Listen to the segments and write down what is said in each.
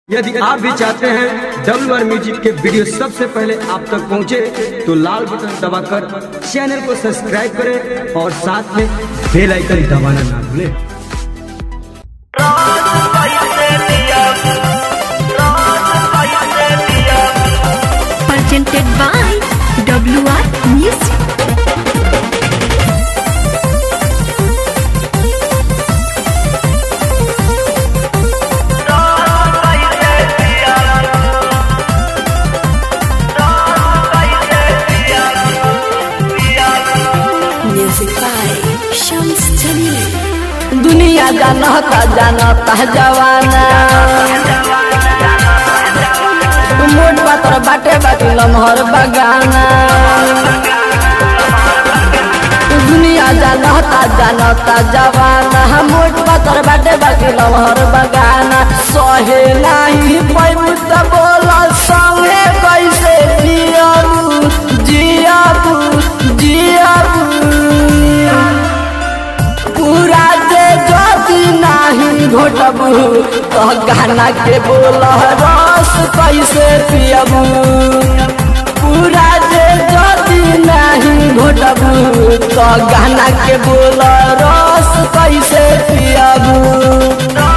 यदि आप भी चाहते हैं डब्ल्यू आर म्यूजिक के वीडियो सबसे पहले आप तक पहुंचे तो लाल बटन दबाकर चैनल को सब्सक्राइब करें और साथ में बेल आइकन दबाना ना भूलें presented by WR Music. Music by Shams Jamil. दुनिया जानता जानता जवाना मोट पातर बाटे बाटी लमहर बगाना दुनिया जानता जानता जवाना मोट पातर बाटे बाटी लमहर बगाना सहे नाही पैबू त बोल संगे कैसे जियबू जियबू जियबू पूरा जे जदि नाही घोटबू तो गाना के बोल रस कैसे पियबू पूरा जे जदि नाही घोटबू तो गाना के बोल रस कैसे पियबू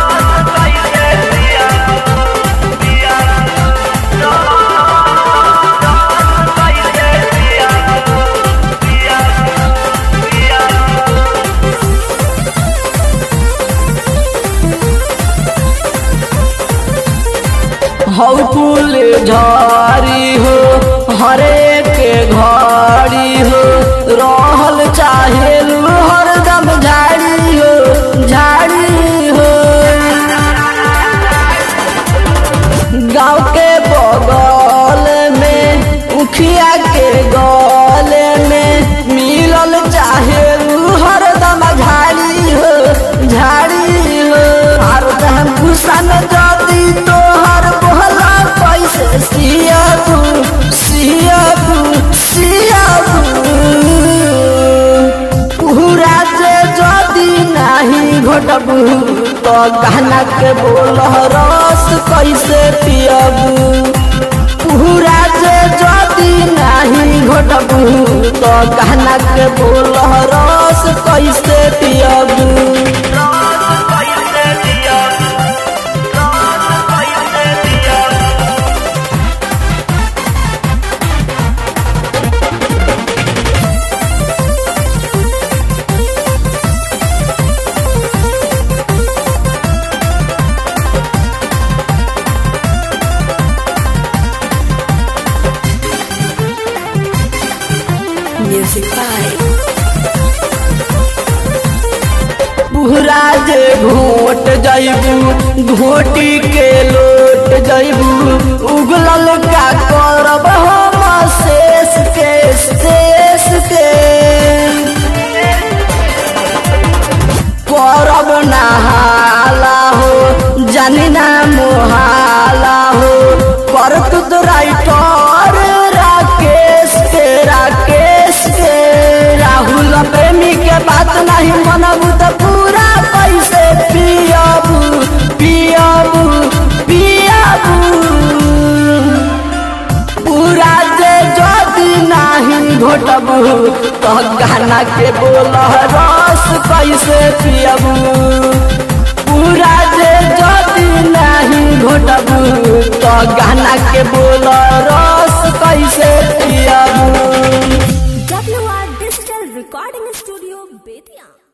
हौ फूल झरी हो हरे के घड़ी हो रहल चाहे हरदम झाड़ी हो झाड़ी हो गाँव के बगल में उखिया के गल में मिलल चाहे हरदम झाड़ी हो झाड़ी हो हरदम भूषण जदी तोहर बोला कैसे सियाबू सियाबू सियाबू पूरा जे जदी नाही घोटबू तो गाना के बोल रस कैसे पियबू पूरा जे जदी नाही घोटबू तो गाना के बोल रस कैसे पियबू Music by पूरा जे घोट जैबू घोटी के लोट जैबू उगलल का करब हम शेष के शेष के करब नहाला हो जानी ना मोहाला हो कर तू तो राइटर राकेश के राकेश के राहुल प्रेमी के बात नहीं मनबू तो पूरा पैसे पियबू पियबू पियबू पूरा जे जदि नाही घोटबू तो गाना के बोल रस कैसे पियबू पूरा जे जदि नाही घोटबू तो गाना के बोल रस कैसे पियबू WR Digital Recording Studio, Bethian.